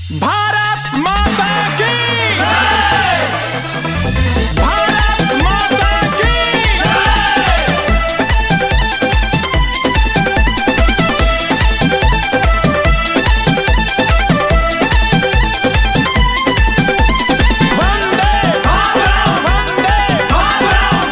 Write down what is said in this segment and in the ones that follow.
भारत माता की भारत माता की वंदे मातरम वंदे मातरम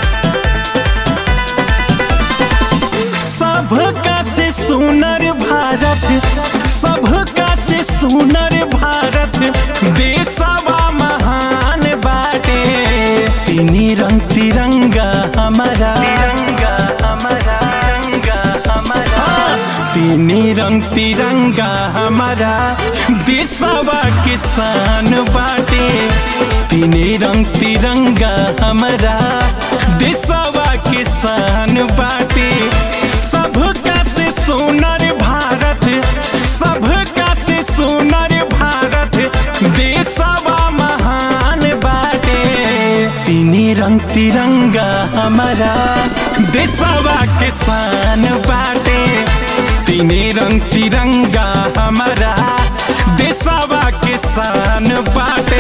सबका से सुनर भारत सबका से सुनर भारत देशवा महान बाटे तीनी रंग तिरंगा हमारा तिरंगा हमारा तिरंगा हमारा तीनी रंग तिरंगा हमारा देशवा किसान बाटे तीनी रंग तिरंगा हमारा देशवा किसान बाटे सबका से सुनर भारत सबका से सुनर भारत देशवा महान बाटे तीनी रंग तिरंगा हमारा देशवा किसान बाटे तीनी रंग तिरंगा हमारा देशवा किसान बाटे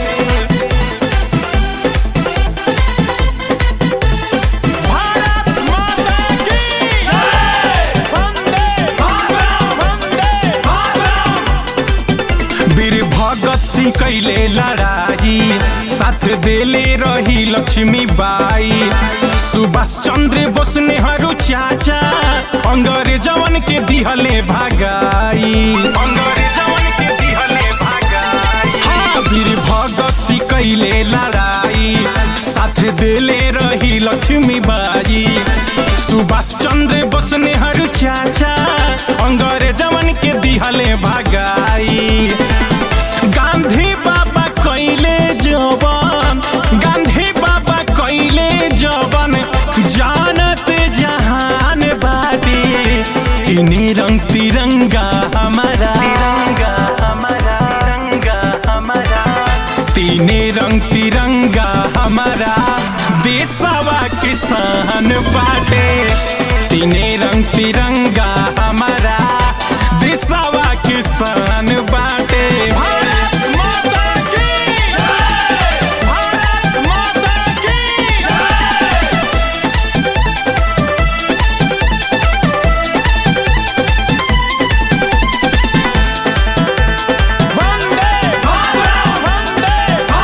भारत माता की वंदे मातरम वंदे मातरम वीर भगत सिंह कैले लड़ाई साथ देले रही लक्ष्मी बाई सुभाष चंद्र बोस नेहरू चाचा अंग्रेजवन के दिहले भागाई अंग्रेजवन के दिहले भागाई हाँ वीर भगत सिंह कैले लड़ाई साथ देले रही लक्ष्मी बाई सुभाष चंद्र बोस नेहरू चाचा अंग्रेजवन के दिहले भागाई गांधी बाबा कैले जवन गांधी बाबा कैले जवन जानत जहान बाटे तीने रंग तिरंगा हमारा तिरंगा हमारा तिरंगा हमारा तीने रंग तिरंगा हमारा देशवा किसान बाटे तीने रंग तिरंगा हमारा देशवा किसान बाटे भारत माता की भारत माता की वंदे मातरम वंदे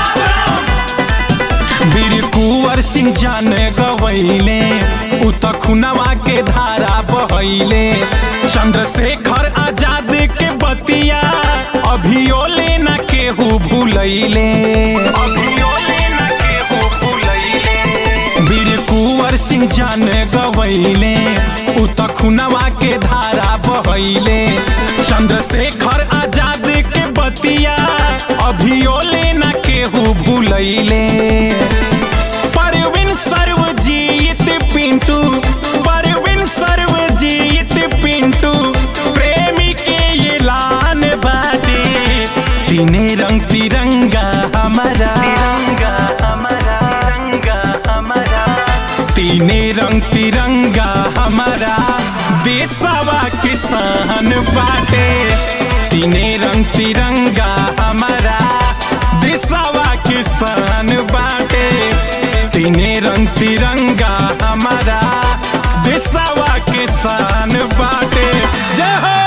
मातरम वीर कुंवर सिंह जान गवैले उ त खुनवा के धारा बहैले चंद्रशेखर आजाद के बतिया अभियो लेना केहू भूलैले अभियो लेना केहू भूलैले वीर कुंवर सिंह जान गवैले उ त खुनवा के धारा बहैले चंद्रशेखर आजाद के बतिया अभियो लेना केहू भूलैले परवीन सर्वजीत पिंटू परवीन सर्वजीत पिंटू प्रेमी के ये लान बाटे तीने रंग तिरंगा हमारा तिरंगा हमारा तिरंगा हमारा तीने रंग तिरंगा हमारा देशवा किसान बाटे तीने रंग तिरंगा हमारा देशवा किसान बाटे तीने रंग तिरंगा हमारा देशवा किसान बाटे जय हो